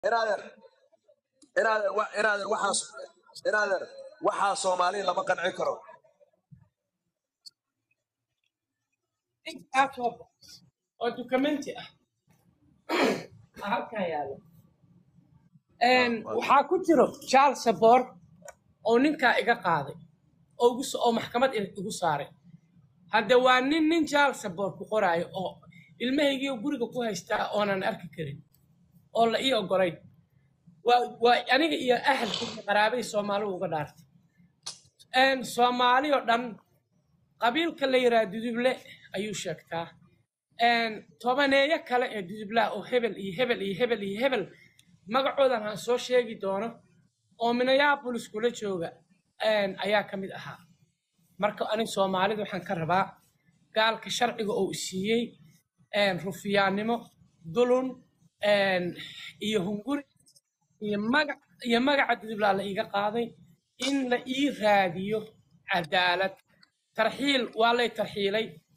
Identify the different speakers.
Speaker 1: inaadeer inaadeer wa- inaadeer waxaas inaadeer waxaa soomaali lama qanci karo
Speaker 2: intaa soo bax oo dukumenti ah aa halkan yaalo Een, waxaa ku jiro charles sabor oo ninkaa iga qaaday oo igu so- oo maxkamad i- igu saaray hadde waa nin nin charles sabor ku qoraayo oo ilmahaygii guriga ku haystaa oonan arki karin oo la ii ogolayn waa waa aniga iyo ahalkii qaraabadii soomaalidu uga dhaartay Een, soomaali oo dhan qabiilka la yidhaha duduble ayuu sheegtaa Een, tobaneeyo kale ee dudublaa oo hebel iyo hebel iyo hebel iyo hebel magacoodan aan soo sheegi doono oo minneapolis kula jooga een, ayaa ka mid ahaa marka aniga soomaalida waxaan ka rabaa gaalka sharciga oo siiyey een, rufiyaannimo dulun een, iyo hunguri iyo magac iyo magaca dudublaa la iiga qaaday in la ii raadiyo cadaalad tarxiil waa lay tarxiilay